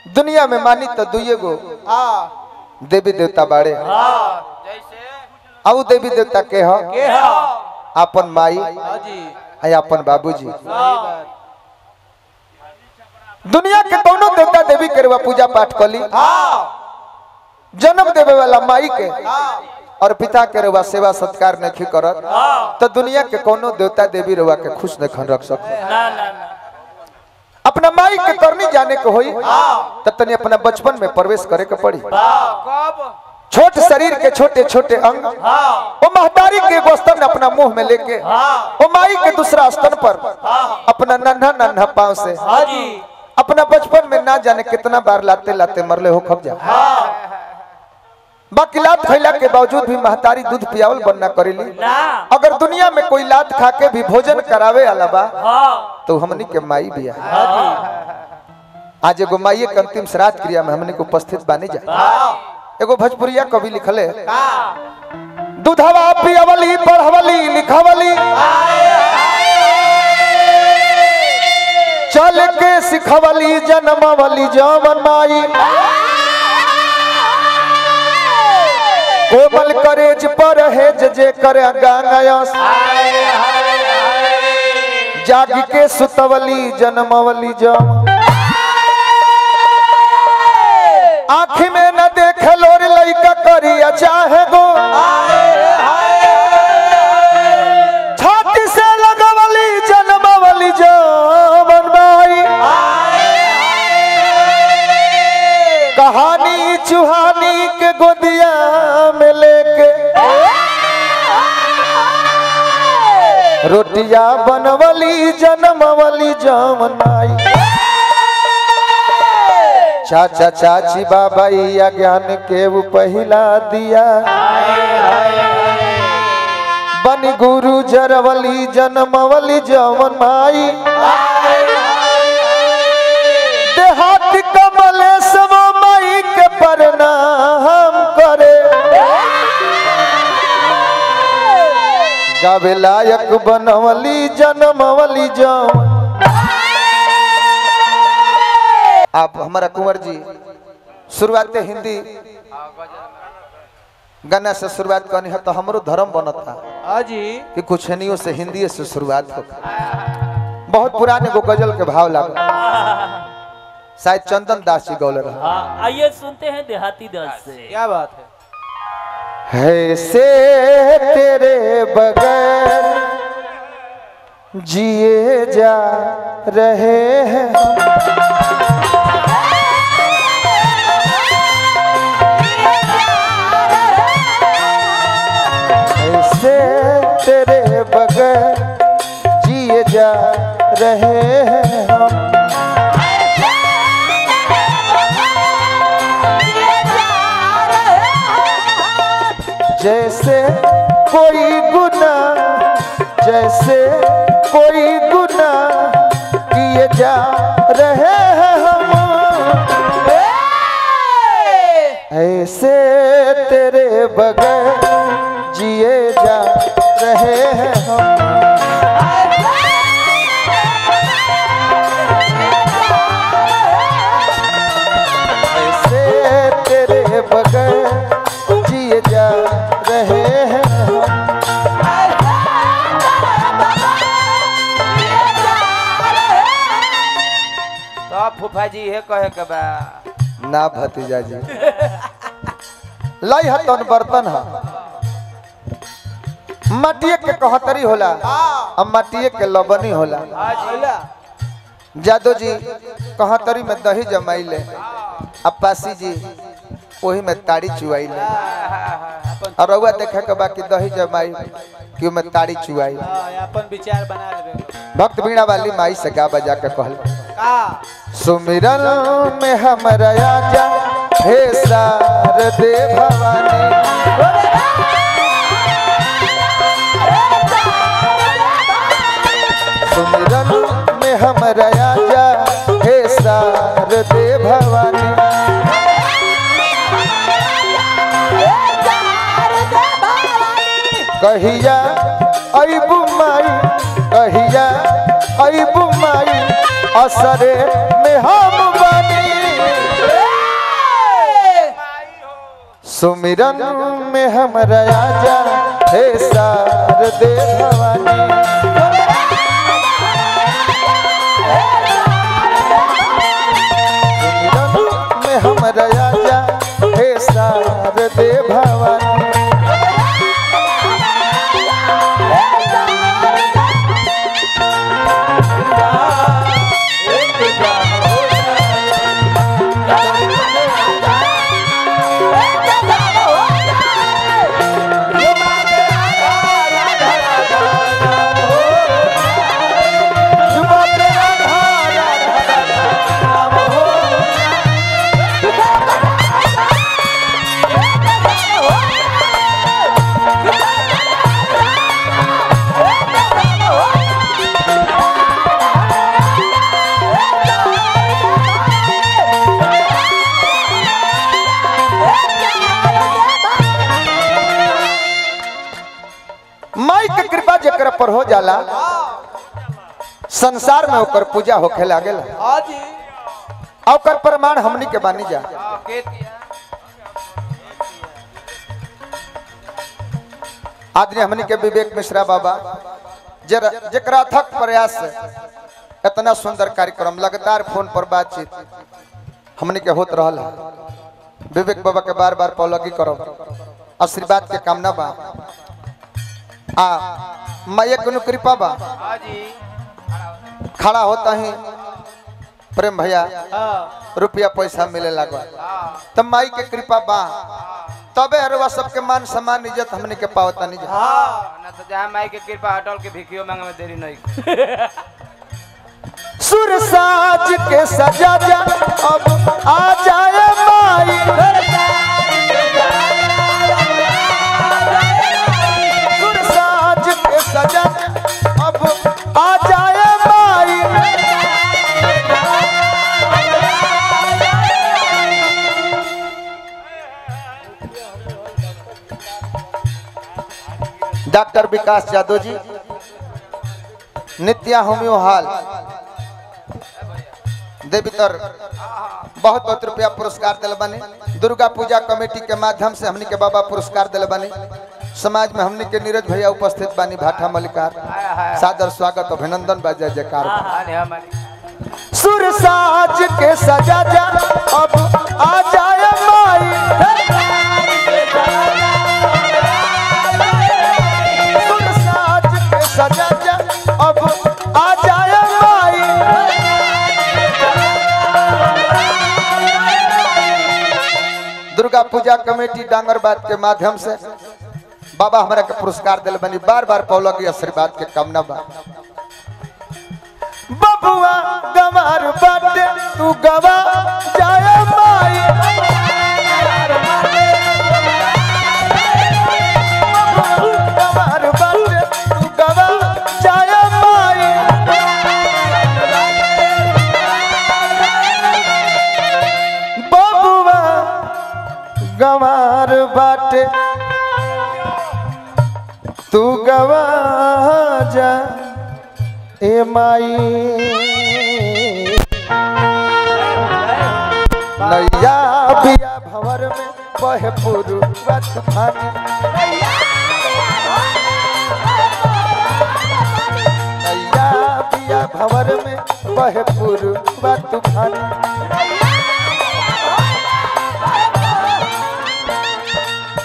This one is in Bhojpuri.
दुनिया में मानी तो दुइये गो हाँ देवी देवता बाड़े जैसे आउ देवी देवता के ह के हाँ अपन माई हाँ जी आ अपन बाबूजी सही बात दुनिया के कोनो देवता देवी के रुआ पूजा पाठ कली हाँ जन्म देवे वाला माई के हाँ और पिता के रुआ सेवा सत्कार नहीं करत तो दुनिया के कोनो देवता देवी रुआ के खुश नहीं रख सक ना ना ना अपना माई के करनी जाने के होई तब तनी अपना बचपन में प्रवेश करे के पड़ी कब छोट शरीर के छोटे छोटे अंग वो महतारी के एगो स्तन अपना मुंह में लेके वो माई के दूसरा स्तन पर अपना नन्हा नन्हा पाँव से हाँ जी अपना बचपन में ना जाने कितना बार लाते लाते मरले हो खब जा बाकी लात खैला के बावजूद भी महतारी दूध पियावल बनना करेली ना अगर दुनिया में कोई लात खा के भी भोजन करावे वाला बा हाँ तो हमनी के माई बिया हाँ आज एगो माई के अंतिम श्राद्ध क्रिया में हमनी के उपस्थित बानी जा एगो भोजपुरिया कवि लिखले दूधवा पियवली पढ़वली लिखवली चल के सिखवली जनमवली जमन माई कोमल करेज पर हेज जे करे गांगयस जाग के सुतवली जनमवली जम आँखी में न देख लोर लइका करिया चाहे गो छाती से लगवली जनमवली जमन माई कहानी चुहानी के गोदिया में लेके रोटिया बनवली जनमवली जमनाई चाचा चाची बाबा या ज्ञान के वो पहिला दिया बन गुरु जरवली जनमवली जमन माई देहात कमले सब माई के प्रणाम करे गावे लायक बनवली जनमवली जम आप हमारा कुंवर जी शुरुआत हिंदी गाना से शुरुआत करनी है तो हमरो धर्म बनता हाँ जी कि कुछ हनियों से हिंदी से शुरुआत हो बहुत पुराने गो गजल के भाव लगा शायद चंदन दास जी गौले रहा हाँ आइए सुनते हैं देहाती दस से क्या बात है है से तेरे बगैर जिए जा रहे हैं ऐसे तेरे बगैर जिए जा रहे हैं हम जैसे कोई गुना जैसे कोई गुना किए जा रहे हैं हम ऐसे तेरे बगैर जिए जा रहे हैं हम ऐसे तेरे बगैर जिए जा रहे हैं हम तो आप फूफा जी है कहे के बा ना भतीजा जी लई हतन बर्तन ह मटिए के कहतरी होला अब मटिए के लबनी होला बोला जादो जी कहतरी में दही जमाइले अप्पासी जी वही में ताड़ी चुआइले और रउआ देखे के बाकी दही जमाई कि में ताड़ी चुआई हाँ, अपन विचार बना लेबे भक्त बीणा वाली माई से गा बजा के कहल का सुमिरन में हमरा आजा हे शारदे भवानी सुमिरन में हमरा आजा हे शारदे भवानी कहिया अबू माई कहिया अबू माई असरे में हम बनी सुमिरन में हमरा आजा हे सार दे भवानी सुमिरन में हमरा आजा हे सार दे भवानी जुबा पे राधा राधा राम हो माई के कृपा जेकर पर हो जाला संसार में ओकर पूजा होखे लागेला हाँ जी आ ओकर प्रमाण हमनी के बानी जा हाँ, के दिया आदमी हमनी के विवेक मिश्रा बाबा जरा जेकरा अथक प्रयास से इतना सुंदर कार्यक्रम लगातार फोन पर बातचीत हमनी के होत रहल है विवेक बाबा के बार बार पौलगी करो आशीर्वाद के कामना बा आ माया के कृपा बा हाँ जी खड़ा होता ही प्रेम भैया हाँ रुपया पैसा मिले लगा हाँ तब माई के कृपा बा तबे हरवा सबके मान सम्मान इज्जत हमने के पावता नहीं जा हाँ ना तो जहाँ माई के कृपा हटल के भिखियो मांगे में देरी नहीं सुर साज के सजा जा अब आ जाए माई सुर साज के सजा जा अब आ जाए माई डॉक्टर विकास यादव जी नित्या होम्यो हाल देवीतर बहुत बहुत रुपया पुरस्कार दिल बने दुर्गा पूजा कमेटी के माध्यम से हमनी के बाबा पुरस्कार दिल बने समाज में हमनी के नीरज भैया उपस्थित बानी भाठा मलिकार सादर स्वागत अभिनंदन बा जय जयकार बा। हाँ ने हमारी सुर साज के सजा जा अब आ जाए माई सुर साज के सजा जा अब आ जाए माई दुर्गा पूजा कमेटी डांगरबाद के माध्यम से बाबा हमरा के पुरस्कार दिल बनी बार बार पौलगी आशीर्वाद के कामना बा बबुआ गवार बाटे तू गवा जाए माई बबुआ गवार बाटे तू गवा जाए माई बबुआ गवार बाटे तू गवा जा ए माई नैया बिया भंवर में बहे पुरुवा तूफानी नैया बिया भंवर में बहे पुरुवा तूफानी